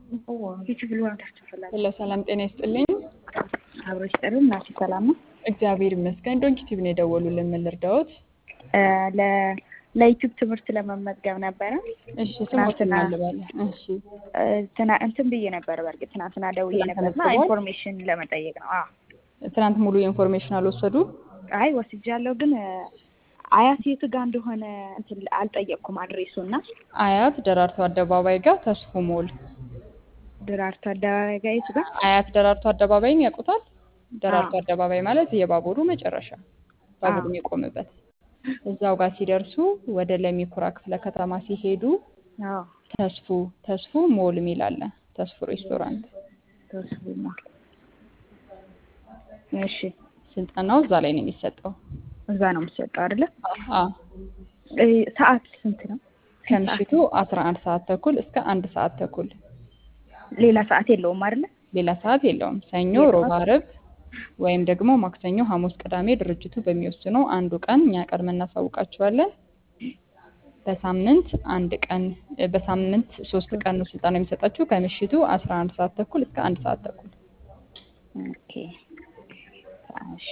ሄሎ ሰላም ጤና ይስጥልኝ። አብሮ ይስጥልን። ናሲ ሰላም ነው? እግዚአብሔር ይመስገን። ዶንኪ ቲቪ ነው የደወሉልን። ምን ልርዳዎት? ለዩቲዩብ ትምህርት ለመመዝገብ ነበረ። እሺ ስሞትን አልባለ እሺ ትና እንትን ብዬ ነበር። በእርግጥ ትናንትና ደውዬ ትናንት ነበርና ተመዝግበዋል? ኢንፎርሜሽን ለመጠየቅ ነው። አዎ ትናንት ሙሉ የኢንፎርሜሽን አልወሰዱ? አይ ወስጃለሁ፣ ግን አያት የት ጋር እንደሆነ እንትን አልጠየቅኩም አድሬሱ እና አያት ደራርቱ አደባባይ ጋር ተስፉ ሞል። ድራርቱ አደባባይ ጋር የቱ ጋር? አያት ደራርቱ አደባባይን ያውቁታል? ደራርቱ አደባባይ ማለት የባቡሩ መጨረሻ ባቡሩ አዎ። የሚቆምበት እዛው ጋር ሲደርሱ ወደ ለሚኩራ ክፍለ ከተማ ሲሄዱ አዎ ተስፉ ተስፉ ሞል የሚል አለ። ተስፉ ሬስቶራንት ተወስቡ ሞል። እሺ ስልጠናው እዛ ላይ ነው የሚሰጠው። እዛ ነው የምትሰጠው አይደለ? አዎ እ ሰዓት ስንት ነው? ከምሽቱ 11 ሰዓት ተኩል እስከ አንድ ሰዓት ተኩል ሌላ ሰዓት የለውም አይደለ? ሌላ ሰዓት የለውም። ሰኞ፣ ሮብ፣ ዓርብ ወይም ደግሞ ማክሰኞ፣ ሐሙስ፣ ቅዳሜ ድርጅቱ በሚወስነው አንዱ ቀን እኛ ቀድመን እናሳውቃችኋለን። በሳምንት አንድ ቀን በሳምንት ሶስት ቀን ነው ስልጠና የሚሰጣችሁ ከምሽቱ 11 ሰዓት ተኩል እስከ አንድ ሰዓት ተኩል። ኦኬ እሺ።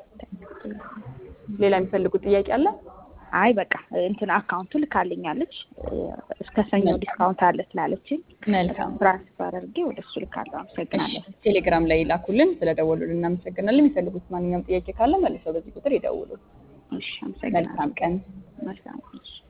ሌላ የሚፈልጉት ጥያቄ አለ? አይ በቃ እንትን አካውንቱ ልካልኛለች እስከ ሰኞ ዲስካውንት አለ ስላለችኝ መልካም ትራንስፈር አድርጌ ወደ እሱ ልካለሁ። አመሰግናለሁ። እሺ፣ ቴሌግራም ላይ ይላኩልን። ስለደወሉልን እናመሰግናለን። የሚፈልጉት ማንኛውም ጥያቄ ካለ መልሰው በዚህ ቁጥር ይደውሉ። እሺ አመሰግናለሁ። መልካም ቀን። መልካም እሺ